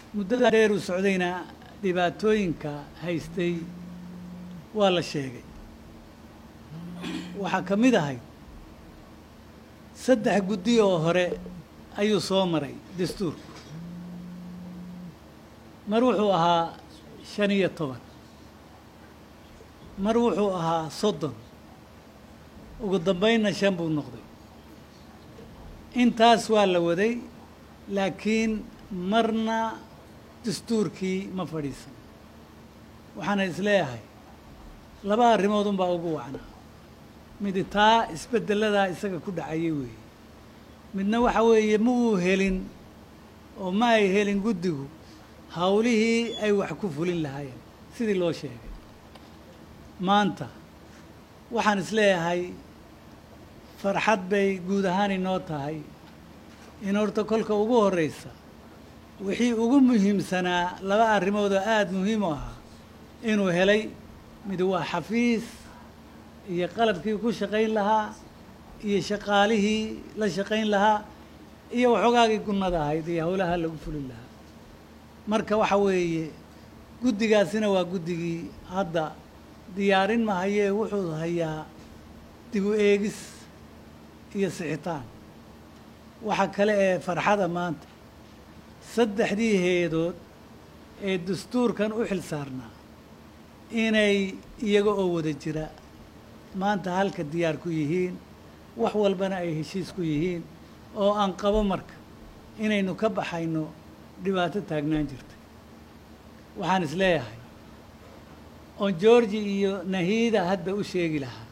muddada dheer u socdayna dhibaatooyinka haystay waa la sheegay waxaa ka mid ahayd saddex guddi oo hore ayuu soo maray dastuurku mar wuxuu ahaa shan iyo toban mar wuxuu ahaa soddon ugu dambaynna shan buu noqday intaas waa la waday laakiin marna dastuurkii ma fadhiisan waxaana isleeyahay laba arrimood unbaa ugu wacnaa midi taa isbedeladaa isaga ku dhacayay weeye midna waxa weeye ma uu helin oo ma ay helin guddigu hawlihii ay wax ku fulin lahaayeen sidii loo sheegay maanta waxaan isleeyahay farxad bay guud ahaan inoo tahay in horta kolka ugu horreysa wixii ugu muhiimsanaa laba arrimood oo aada muhiim u ahaa inuu helay mid waa xafiis iyo qalabkii ku shaqayn lahaa iyo shaqaalihii la shaqayn lahaa iyo waxoogaagii gunnada ahayd iyo howlaha lagu fulin lahaa marka waxa weeye guddigaasina waa guddigii hadda diyaarin mahayee wuxuu hayaa dib u eegis iyo sixitaan waxa kale ee farxada maanta saddexdii heedood ee dastuurkan u xil saarnaa inay iyaga oo wada jira maanta halka diyaar ku yihiin wax walbana ay heshiis ku yihiin oo aan qabo marka inaynu ka baxayno dhibaato taagnaan jirtay waxaan is leeyahay oon georgi iyo nahiida hadda u sheegi lahaa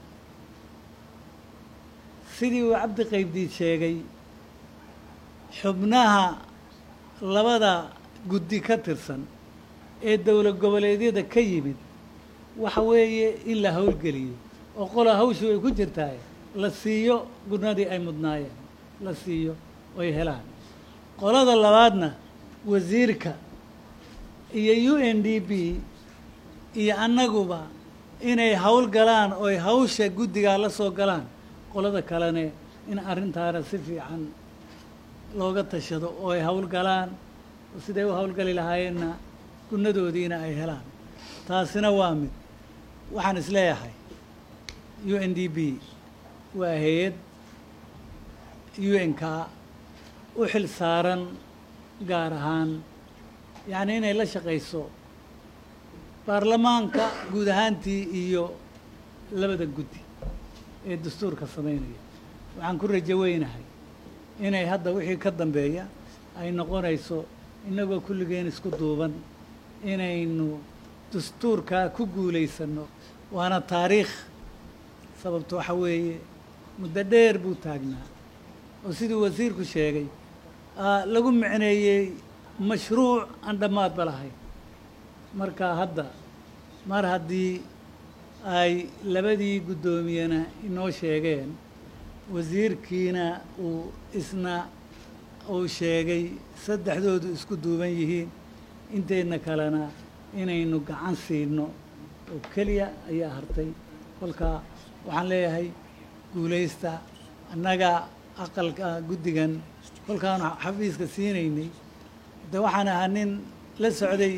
sidii uu cabdi qaybdiid sheegay xubnaha labada guddi ka tirsan ee dowlad goboleedyada ka yimid waxa weeye in la howlgeliyo oo qola hawshu ay ku jirtaay la siiyo gurnadii ay mudnaayeen la siiyo oy helaan qolada labaadna wasiirka iyo u n d b iyo annaguba inay hawl galaan oy hawsha guddigaa la soo galaan qolada kalene in arrintaana si fiican looga tashado oo ay hawl galaan oo siday u hawlgali lahaayeenna gunnadoodiina ay helaan taasina waa mid waxaan is leeyahay u n d b waa hay-ad u n k u xil saaran gaar ahaan yacni inay la shaqayso baarlamaanka guud ahaantii iyo labada guddi ee dastuurka samaynaya waxaan ku rajo weynahay inay hadda wixii ka dambeeya ay noqonayso innagoo kulligeen isku duuban inaynu dastuurkaa ku guulaysanno waana taariikh sababto waxa weeye muddo dheer buu taagnaa oo siduu wasiirku sheegay lagu micneeyey mashruuc aan dhammaadba lahayn marka hadda mar haddii ay labadii guddoomiyena inoo sheegeen wasiirkiina uu isna uu sheegay saddexdoodu isku duuban yihiin inteedna kalena inaynu gacan siino oo keliya ayaa hartay kolka waxaan leeyahay guulaysta annaga aqalka guddigan kolkaanu xafiiska siinaynay de waxaan ahaa nin la socday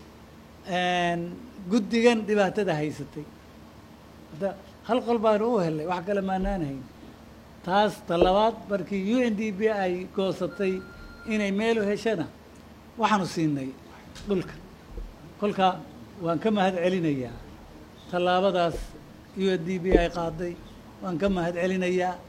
guddigan dhibaatada haysatay hadda hal qol baanu u helnay wax kale maanaan hayn taas talabaad markii u n d b ay goosatay inay meelu heshana waxaanu siinay dhulka kolka waan ka mahad celinayaa tallaabadaas u n d b ay qaaday waan ka mahad celinayaa